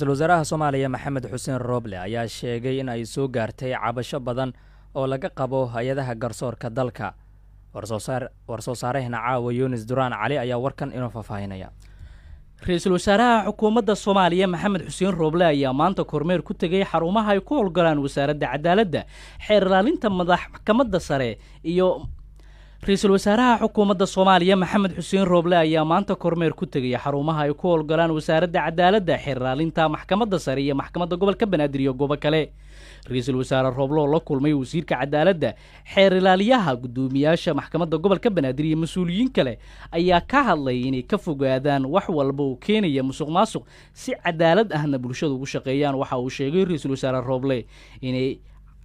ra-iisul wasaaraha soomaaliya maxamed xuseen rooble ayaa sheegay in ay soo gaartay cabasho badan oo laga qabo hay-adaha garsoorka dalka warsoo saarehna caawa yunis duraan cali ayaa warkan inoo faahfaahinaya ra-iisul wasaaraha xukuumadda soomaaliya maxamed xuseen rooble ayaa maanta kormeer ku tegay xarumaha ay ku howlgalaan wasaaradda cadaaladda xeer ilaalinta maxkamadda sare iyo ra-iisul wasaaraha xukuumadda soomaaliya maxamed xuseen rooble ayaa maanta kormeer ku tegaya xarumaha ay ku howlgalaan wasaaradda cadaaladda xeer ilaalinta maxkamadda sare iyo maxkamadda gobolka banaadir iyo goobo kale ra-iisul wasaare rooble oo la kulmay wasiirka cadaaladda xeer ilaaliyaha guddoomiyaasha maxkamadda gobolka banaadir iyo mas-uuliyiin kale ayaa ka hadlay inay ka fogaadaan wax walba oo keenaya musuq maasuq si cadaalad ahna bulshada ugu shaqeeyaan waxa uu sheegay ra-iisul wasaare rooble inay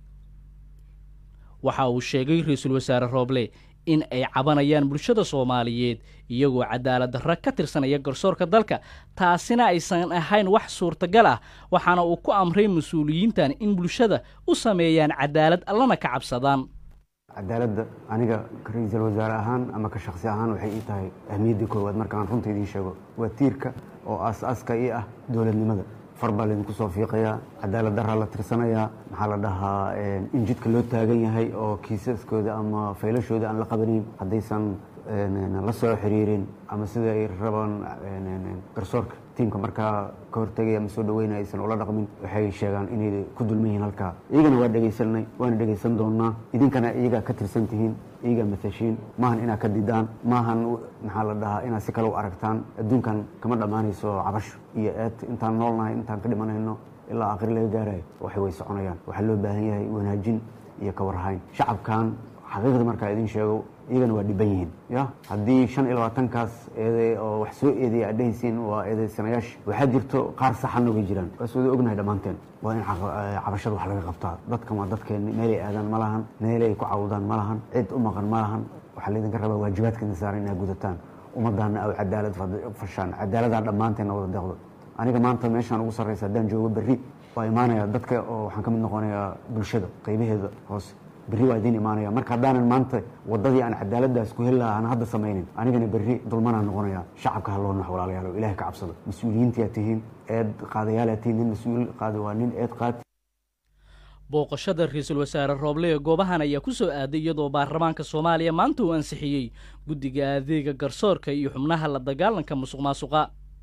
waxa uu sheegay ra-iisul wasaare rooble in ay cabanayaan bulshada soomaaliyeed iyagoo cadaalad darra ka tirsanaya garsoorka dalka taasina aysan ahayn wax suurtagal ah waxaana uu ku amray mas-uuliyiintan in bulshada u sameeyaan cadaalad allana ka cabsadaan cadaaladda aniga ra-iisul wasaare ahaan ama ka shaksi ahaan waxay ii tahay ahmiyadda koowaad markaan runta idiin sheego waa tiirka oo aas-aaska ii ah dowladnimada far baa laydinku soo fiiqayaa cadaalad daraa la tirsanayaa maxaa la dhahaa in jidka loo taagan yahay oo kiisaskooda ama faylashooda aan la qabanayn haddaysan la soo xiriirin ama sida ay rabaan garsoorka tiimka markaa ka hortegaya ama soo dhaweynaya aysan ula dhaqmin waxay sheegaan inay ku dulman yihiin halkaa iyagana waa dhegaysanay waana dhegaysan doonaa idinkana iyagaa ka tirsan tihiin iyagaa matashiin maahan inaad ka didaan maahan maxaa la dhahaa inaad si kale u aragtaan adduunkan kama dhammaanayso cabasho iyo eed intaan noolnahay intaan ka dhimanayno ilaa aakhiri laga gaarayo waxay way soconayaan waxaa loo baahan yahay wanaajin iyo ka warhayn shacabkan xaqiiqda markaa idin sheego iyagana waa dhiban yihiin ya haddii shan iyo labaatankaas eede oo wax soo eedeya aad dhehaysiin waa eedeysanayaasha waxaa jirto qaar saxan oga jiraan waas wada ognahay dhammaanteen waa in cabashada wax laga qabtaa dadkan waa dadkeenni meelay aadaan ma lahan meelay ku cawdaan ma lahan cid u maqan ma lahan waxaa laydinka rabaa waajibaadkeena saaran inaad gudataan ummaddaana aw cadaalad fashaan cadaaladaa dhammaanteenna wada deeqdo aniga maanta meeshaan ugu sarraysa haddaan joogo berri waa imaanaya dadka oo waxaan ka mid noqonayaa bulshada qaybaheeda hoose berri waa idiin imaanaya marka haddaanan maanta waddadii aan cadaaladdaas ku heli lahaa aan hadda samaynin anigana berri dulmanaan noqonaya shacabka ha loo nax walaalayaal oo ilahay ka cabsado mas-uuliyiintiyaa tihiin eed qaadayaalaad tihiin nin mas-uul qaada waa nin eed qaad booqashada ra-iisul wasaare rooble ee goobahan ayaa ku soo aaday iyadoo baarlamaanka soomaaliya maanta uu ansixiyey guddiga adeega garsoorka iyo xubnaha la dagaalanka musuq maasuqa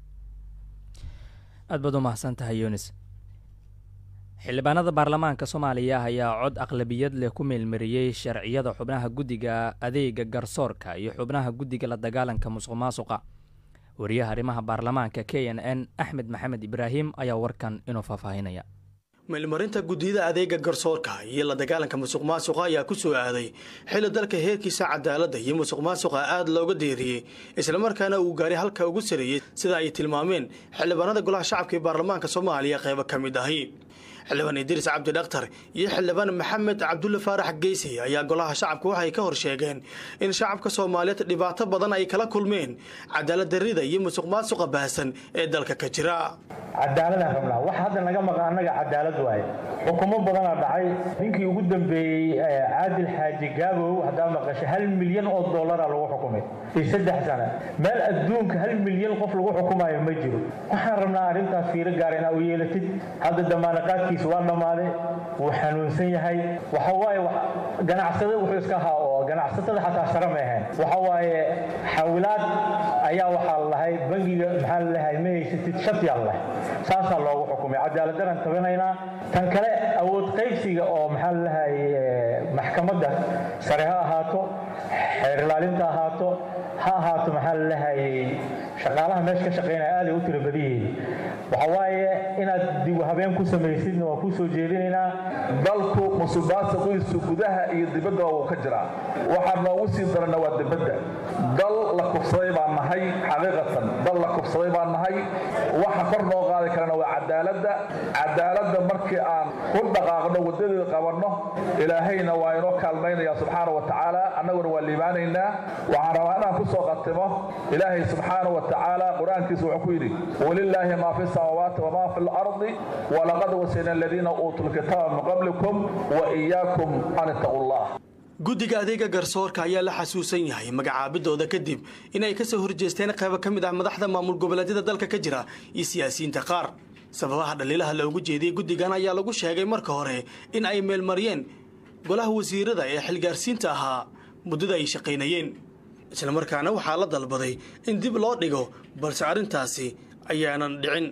aad baad u mahadsan tahay yunis xildhibaanada baarlamaanka soomaaliya ayaa cod aqlabiyad leh ku meelmariyey sharciyada xubnaha guddiga adeega garsoorka iyo xubnaha guddiga la dagaalanka musuq maasuqa wariyaha arrimaha baarlamaanka k n n axmed maxamed ibraahim ayaa warkan inuu faahfaahinaya meelmarinta guddiyada adeega garsoorka iyo la dagaalanka musuq maasuqa ayaa ku soo aaday xilli dalka heerkiisa cadaaladda iyo musuq maasuqa aad looga deeriyey islamarkaana uu gaaray halka ugu sareeyey sida ay tilmaameen xildhibaanada golaha shacabka ee baarlamaanka soomaaliya qaybo ka mid ahi xildhibaan idriis cabdi dhakhtar iyo xildhibaan maxamed cabdulle faarax geysay ayaa golaha shacabka waxay ka hor sheegeen in shacabka soomaaliyeed dhibaato badan ay kala kulmeen cadaalad darrida iyo musuq maasuqa baahsan ee dalka ka jira cadaaladaan rabnaa wax hadda naga maqa annaga cadaalad waaye xukumo badanaa dhacay ninkii ugu dambeeyey caadil xaaji gaabow haddaa maqashay hal milyan oo dollaraa lagu xukumay iyo saddex sana meel adduunka hal milyan qof lagu xukumayo ma jiro waxaan rabnaa arrintaas fiiro gaara inaa u yeelatid hadda damaanaqaadkiisa waa dhammaaday wuu xanuunsan yahay waxa waaye ganacsada wuxuu iska ahaa oo ganacsatada xataa sare ma ahayn waxa waaye xawilaad ayaa waxaa lahay bangiga maxaa lalahay ma haysatid shatiyaa lahay saasaa loogu xukumay cadaaladdaraan tabanaynaa tan kale awood qaybsiga oo maxaa lalahay maxkamadda sare ha ahaato xeer ilaalinta ahaato ha ahaato maxaa lalahay shaqaalaha meesha ka shaqaynaya aaday u tiro badan yihiin waxa waaye inaad dib habeen ku samaysidna waa kuu soo jeedinaynaa dalku musuqmaasuqiisu gudaha iyo dibadda wuu ka jiraa waxaa noogu sii darana waa dibadda dal la kufsaday baan nahay xaqiiqatan dal la kufsaday baan nahay waxa kor noo qaadi karana waa cadaaladda cadaaladda markii aan ku dhaqaaqno waddadeeda qabanno ilaahayna waa inoo kaalmaynaya subxaana wa tacaala annaguna waa liibaanaynaa waxaan rabaa inaan ku soo qatimo ilaahay subxaana wa tacaala qur-aankiisa wuxuu ku yidhi walilaahi maa fi samaawaati wamaa fi lardi walaqad wasayna aladiina uutuu lkitaaba min qablikum wa iyaakum an ittaquu llah guddiga adeega garsoorka ayaa la xasuusan yahay magacaabidooda kadib inay ka soo horjeesteen qaybo ka mid ah madaxda maamul goboleedyada dalka ka jira iyo siyaasiyiinta qaar sababaha dhaliilaha loogu jeediyey guddigan ayaa lagu sheegay marka hore in ay meelmariyeen golaha wasiirada ee xilgaarsiinta ahaa muddada ay shaqaynayeen islamarkaana waxaa la dalbaday in dib loo dhigo balse arrintaasi ayaanan dhicin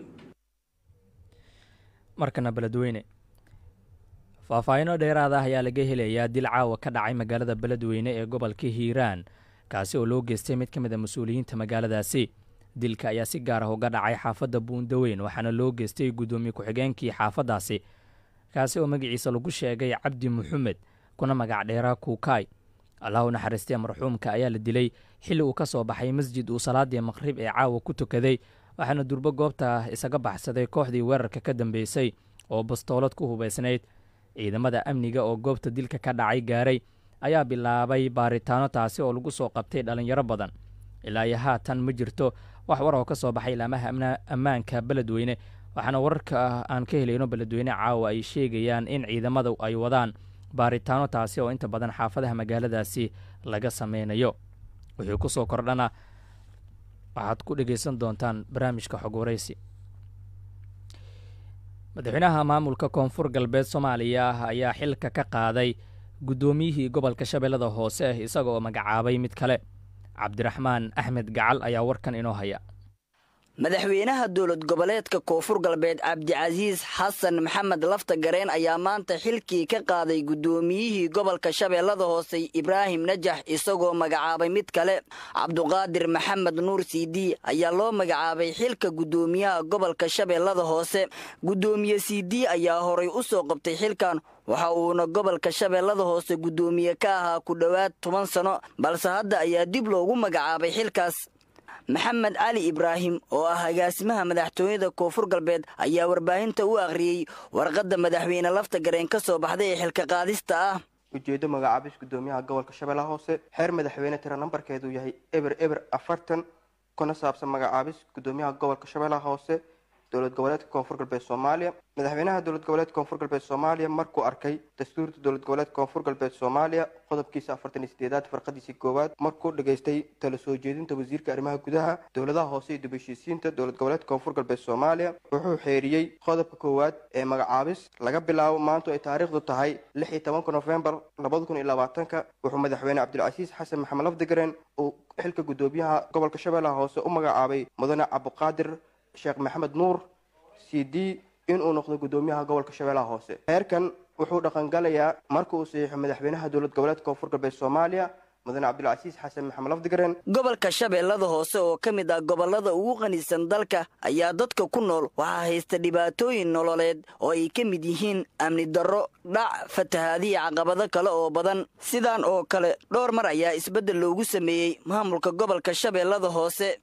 markana beledweyne faahfaahinno dheeraada ah ayaa laga helayaa dil caawa ka dhacay magaalada beledweyne ee gobolka hiiraan kaasi oo loo geystay mid ka mid a mas-uuliyiinta magaaladaasi dilka ayaa si gaar ah uga dhacay xaafadda buundaweyn waxaana loo geystay guddoomiye ku-xigeenkii xaafaddaasi kaasi oo magaciisa lagu sheegay cabdi muxamed kuna magac dheeraa kuukaay allah u naxariistee marxuumka ayaa la dilay xilli uu ka soo baxay masjid uu salaadii maqrib ee caawa ku tukaday waxaana durbo goobta isaga baxsaday kooxdii weerarka ka dambeysay oo bastoolad ku hubaysnayd ciidamada amniga oo goobta dilka ka dhacay gaaray ayaa bilaabay baaritaano taasi oo lagu soo qabtay dhallinyaro badan ilaa iyo haatan ma jirto wax war oo ka soo baxay ilaamaha ammaanka beledweyne waxaana wararka aan ka helayno beledweyne caawa ay sheegayaan in ciidamadu ay wadaan baaritaano taasi oo inta badan xaafadaha magaaladaasi laga sameynayo wixii ku soo kordhana waxaad ku dhegaysan doontaan barnaamijka xog waraysi madaxweynaha maamulka koonfur galbeed soomaaliya ayaa xilka ka qaaday guddoomiyihii gobolka shabeellada hoose isaga oo magacaabay mid kale cabdiraxmaan axmed gacal ayaa warkan inoo haya madaxweynaha dowlad goboleedka koonfur galbeed cabdicasiis xasan maxamed lafta gareen ayaa maanta xilkii ka qaaday guddoomiyihii gobolka shabeellada hoose ibraahim najax isagoo magacaabay mid kale cabduqaadir maxamed nuur siidi ayaa loo magacaabay xilka guddoomiyaha gobolka shabeellada hoose guddoomiye siidi ayaa horay u soo qabtay xilkan waxa uuna gobolka shabeellada hoose guddoomiye ka ahaa ku dhowaad toban sano balse hadda ayaa dib loogu magacaabay xilkaas maxamed cali ibraahim oo ah agaasimaha madaxtooyada koonfur galbeed ayaa warbaahinta u akhriyey warqadda madaxweyne lafta gareen ka soo baxday ee xilka qaadista ah ujeeddo magacaabis guddoomiyaha gobolka shabeellaha hoose xeer madaxweyne tira nambarkeedu yahay eber eber afartan kuna saabsan magacaabis guddoomiyaha gobolka shabeellaha hoose dowlad goboleedka koonfur galbeed soomaaliya madaxweynaha dowlad goboleedka koonfur galbeed soomaaliya markuu arkay dastuurta dowlad goboleedka koonfur galbeed soomaaliya qodobkiisa afartan iyo sideedaad farqadiisii koowaad markuu dhageystay tala soo jeedinta wasiirka arrimaha gudaha dowladaha hoose iyo dib heshiisiinta dowlad goboleedka koonfur galbeed soomaaliya wuxuu xeeriyey qodobka koowaad ee magacaabis laga bilaabo maantu ay taariikhdu tahay lix iyo tobanka nofembar labada kun iyo labaatanka wuxuu madaxweyne cabdilcasiis xasan maxamed lafdigareen uu xilka guddoomiyaha gobolka shabeellaha hoose u magacaabay mudane cabdiqaadir sheekh maxamed nuur c d inuu noqdo guddoomiyaha gobolka shabeellaha hoose heerkan wuxuu dhaqangalayaa marka uu saxiixo madaxweynaha dowlad goboleedka koonfur galbeed soomaaliya mudane cabdilcasiis xasan maxamed lafdigareen gobolka shabeellada hoose oo ka mid ah gobollada ugu qanisan dalka ayaa dadka ku nool waxaa haysta dhibaatooyin nololeed oo ay ka mid yihiin amni darro dhac fatahaadiya caqabado kale oo badan sidaan oo kale dhowr mar ayaa isbeddel loogu sameeyey maamulka gobolka shabeellada hoose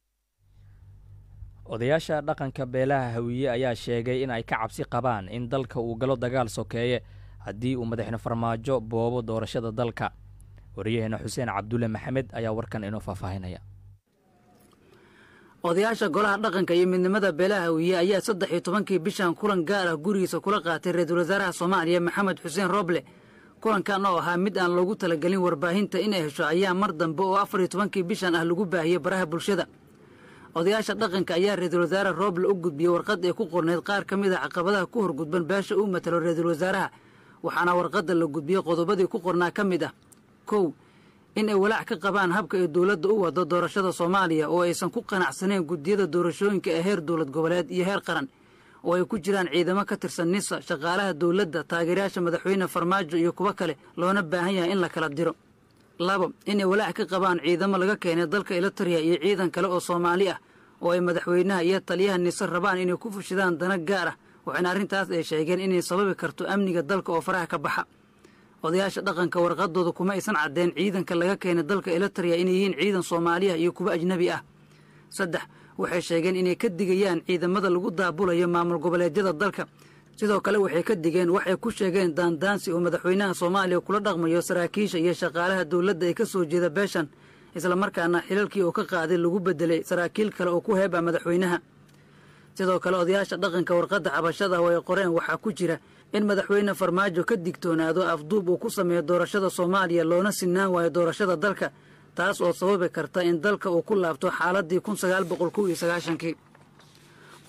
odayaasha dhaqanka beelaha hawiye ayaa sheegay in ay ka cabsi qabaan in dalka uu galo dagaal sokeeye haddii uu madaxne farmaajo boobo doorashada dalka wariyaheena xuseen cabdulle maxamed ayaa warkan inoo faahfaahinaya odayaasha golaha dhaqanka iyo midnimada beelaha hawiye ayaa saddex iyo tobankii bishan kulan gaar ah gurigiisa kula qaatay ra-iisul wasaaraha soomaaliya maxamed xuseen roble kulankan oo ahaa mid aan loogu talagelin warbaahinta inay hesho ayaa mar dambe oo afar iyo tobankii bishan ah lagu baahiyey baraha bulshada odayaasha dhaqanka ayaa ra-iisul wasaare rooble u gudbiyey warqad ay ku qornayd qaar ka mid a caqabadaha ku horgudban beesha uu matalo ra-iisul wasaaraha waxaana warqadda la gudbiyey qodobadii ku qornaa ka mid ah kow in ay walaac ka qabaan habka ay dowladda u wado doorashada soomaaliya oo aysan ku qanacsaneen guddiyada doorashooyinka ee heer dowlad goboleed iyo heer qaran oo ay ku jiraan ciidamo ka tirsan nisa shaqaalaha dowladda taageerayaasha madaxweyne farmaajo iyo kuwo kale loona baahan yahay in la kala diro labo inay walaac ka qabaan ciidamo laga keenay dalka elitariya iyo ciidan kale oo soomaali ah oo ay madaxweynaha iyo taliyaha nise rabaan inay ku fushidaan dana gaar ah waxayna arrintaas ay sheegeen inay sababi karto amniga dalka oo faraha ka baxa odayaasha dhaqanka warqadooda kuma aysan caddeen ciidanka laga keenay dalka elitariya inay yihiin ciidan soomaaliya iyo kuwo ajnebi ah saddex waxay sheegeen inay ka digayaan ciidamada lagu daabulayo maamul goboleedyada dalka sidoo kale waxay ka digeen waxay ku sheegeen daandaansi oo madaxweynaha soomaaliya kula dhaqmayo saraakiisha iyo shaqaalaha dowladda ee ka soo jeeda beeshan islamarkaana xilalkii oo ka qaaday lagu bedelay saraakiil kale oo ku heeba madaxweynaha sidoo kale odayaasha dhaqanka warqadda cabashada oo ay qoreen waxaa ku jira in madaxweyne farmaajo ka digtoonaado afduub uu ku sameeyo doorashada soomaaliya loona sinaan waayo doorashada dalka taas oo sababi karta in dalka uu ku laabto xaaladii kun sagaal boqol kow iyo sagaashankii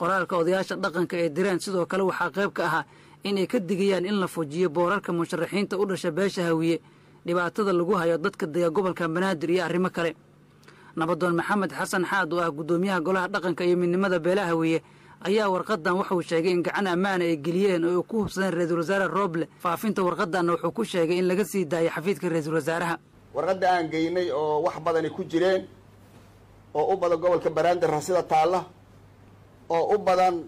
qoraalka odayaasha dhaqanka ee direen sidoo kale waxaa qayb ka ahaa inay ka digayaan in la fujiyo boorarka musharaxiinta u dhasha beesha hawiye dhibaatada lagu hayo dadka dega gobolka banaadir iyo arrimo kale nabadoon maxamed xasan xaad oo ah guddoomiyaha golaha dhaqanka iyo midnimada beelaha hawiye ayaa warqadan wuxuu sheegay in gacan ammaana ay geliyeen oo ay ku hubsadeen ra-iisul wasaare rooble faafinta warqadanna wuxuu ku sheegay in laga sii daayay xafiidka ra-iisul wasaaraha warqadda aan geynay oo wax badani ku jireen oo u badan gobolka banaadir rasida taalla oo u badan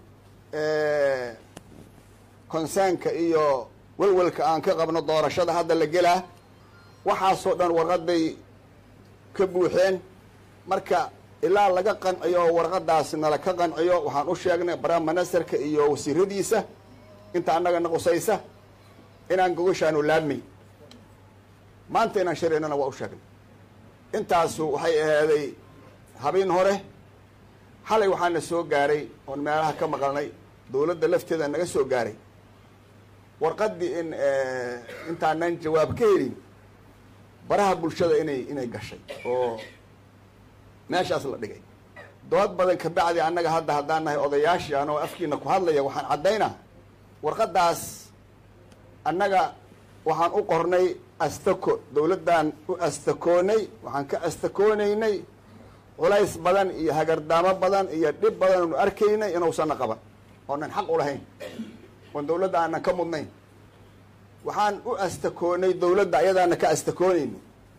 konsaanka iyo welwelka aan ka qabno doorashada hadda la gelaa waxaasoo dhan warqaday ka buuxeen marka ilaa laga qanciyo warqadaas nala ka qanciyo waxaan u sheegnay prime ministerka iyo wasiiradiisa inta annagana qusaysa inaan gogashaanu laabmay maanta inaan sharaynana waa u sheegnay intaasu waxay ahaaday habeen hore xalay waxaana soo gaaray oon meelaha ka maqalnay dawladda lafteeda naga soo gaaray warqaddii in intaanan jawaab ka helin baraha bulshada inay inay gashay oo meeshaas la dhigay dood badan kabacdi annaga hadda haddaan nahay odayaashii anoo afkiina ku hadlaya waxaan caddaynaa warqaddaas annaga waxaan u qornay astako dawladdaan u astakoonay waxaan ka astakoonaynay culays badan iyo hagardaamo badan iyo dhib badan oonu arkaynay inuusanna qaban oonan xaq u lahayn oon dawladda aanan ka mudnayn waxaan u astakoonay dawladda ayadaana ka astakoonayna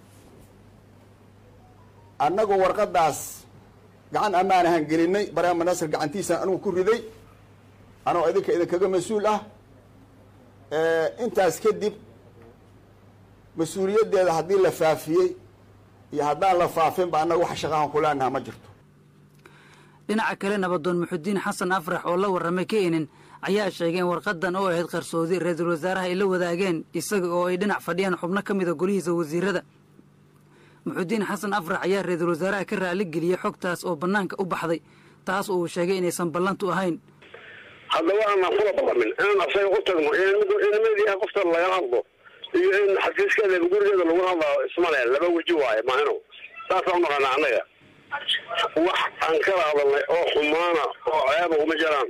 annagu warqaddaas gacan ammaan ahaan gelinay barama nasir gacantiisaan anugu ku riday anoo idinka idinkaga mas-uul ah intaas kadib mas-uuliyaddeeda haddii la faafiyey iyo haddaan la faafinba annaga wax shaqahan kuleenaha ma jirto dhinaca kale nabadoon muxudiin xasan afrax oo la warramay keenin ayaa sheegay in warqadan oo ahayd qarsoodi ra-iisul wasaaraha ay la wadaageen isaga oo ay dhinac fadhiyaan xubno ka mida golihiisa wasiirada muxudiin xasan afrax ayaa ra-iisul wasaaraha ka raaligeliyey xogtaas oo bannaanka u baxday taas oo uu sheegay inaysan ballantu ahayn haddaba aanan kula ballamin inaan asaga u tagno in meediyaha qofta lagala hadlo iyo in xafiiskeeda gurigeeda lagu hadlao ismale laba weji waayo maahino saasaan unaqaana annaga wax aan kala hadalnay oo xumaana oo ceeba uma jiraan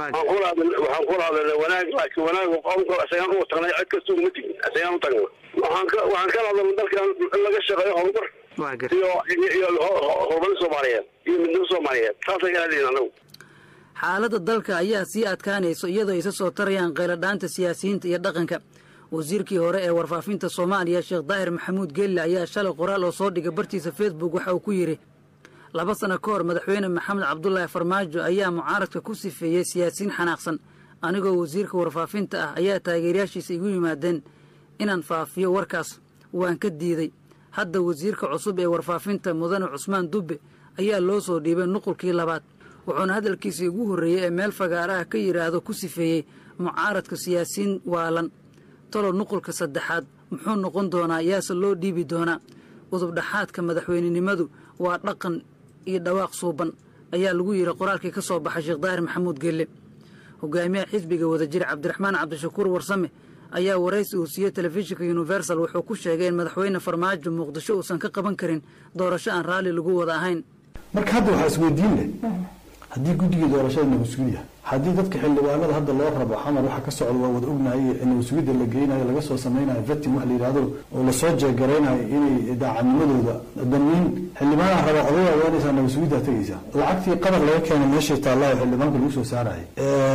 waxaan kula hadalnay wanaag laakiin wanaag qomka isagaan u tagnay cid kasta uma tegin isagaan u tagna waxaan ka waxaan kala hadalnay dalkan in laga shaqeeyo horumar iyo iyo horumarin soomaaliyeed iyo midnimo soomaaliyeed saasay kala hadlayin anagu xaaladda dalka ayaa sii adkaanayso iyadoo aysa soo tarayaan qayladhaanta siyaasiyiinta iyo dhaqanka wasiirkii hore ee warfaafinta soomaaliya sheekh daahir maxamuud geelle ayaa shalay qoraal oo soo dhigay bartiisa facebook waxa uu ku yidhi laba sano ka hor madaxweyne maxamed cabdulaahi farmaajo ayaa mucaaradka ku sifeeyey siyaasiyiin xanaaqsan anigoo wasiirka warfaafinta ah ayaa taageerayaashiisa igu yimaadeen inaan faafiyo warkaas waan ka diiday hadda wasiirka cusub ee warfaafinta mudane cusmaan dubbe ayaa loo soo dhiibay nuqulkii labaad wuxuuna hadalkiisii ugu horreeyey ee meel fagaaraha ka yidhaahdo ku sifeeyey mucaaradka siyaasiyiin waalan talo nuqulka saddexaad muxuu noqon doonaa yaase loo dhiibi doonaa udubdhaxaadka madaxweynenimadu waa dhaqan iyo dhawaaq suuban ayaa lagu yidhi qoraalkii ka soo baxay sheekh daahir maxamuud gelle hogaamiyaha xisbiga wadajir cabdiraxmaan cabdishakuur warsame ayaa waraysi uu siiyey telefishinka universal wuxuu ku sheegay in madaxweyne farmaajo muqdisho uusan ka qaban karin doorasho aan raalli lagu wada ahayn marka hadda waxaa isweydiin leh haddii guddigii doorashada nabadsugiya haddii dadka xildhibaanada hadda loo rabo xamar waxa ka socda waa wada ognahay nabadsugidda la geynayo laga soo samaynayo vetin wax la yidhahdo oo lasoo jeegaraynayo inay daacadnimadooda damiin xildhibaanaha raba odaya waanaysaa nabadsugiddaa tegaysaa lacagtii qabar laga keenay meeshay taallaayo xildhibaanka lagu soo saarayay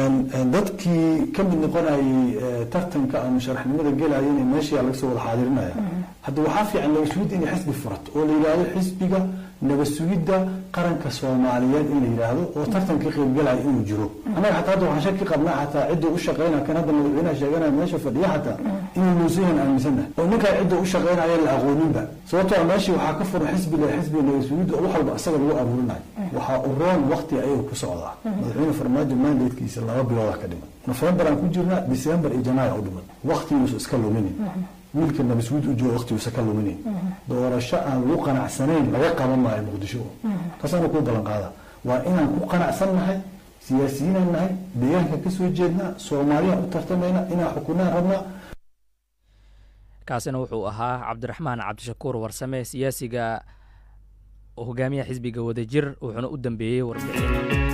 dadkii ka mid noqonayay tartanka ama sharaxnimada gelayana meeshaa laga soo wada xaadirinaya hadda waxaa fiican nabasugidda inay xisbi furato oo la yidhaahdo xisbiga nabasugidda qaranka soomaaliyeed in la yidhaahdo oo tartankii qaybgalaya inuu jiro annaga xataa hadda waxaan shaki qabnaa xataa cidda u shaqeynaya kan hadda madaxweynaha sheeganaya meesha fadhiya xataa inuu nuusayan aaminsannahay oo ninkaa cidda u shaqeynaya la aqooninba sababtoo meeshii waxaa ka furan xisbiga xisbiga nabasugidda oo wax walba asaga lagu abuurinayo waxaa u roon wakti ayaga ku socdaa madaxweyne farmaajo mandatekiisa laba bilooda ka dhiman nofembar aan ku jirnaa december iyo janaayo u dhiman waktigiisu iska luminin wiilka nabasguud u jooga waqtiguusa ka luminin doorasho aan lagu qanacsanayn laga qaban maayo muqdisho taasaana kuu ballan qaada waa inaan ku qanacsan nahay siyaasiyiinaan nahay deegaanka ka soo jeednaa soomaaliyaan u tartamayna inaan xukunaan rabnaa kaasina wuxuu ahaa cabdiraxmaan cabdishakuur warsame siyaasiga hogaamiyaha xisbiga wadajir wuxuuna u dambeeyey warbixin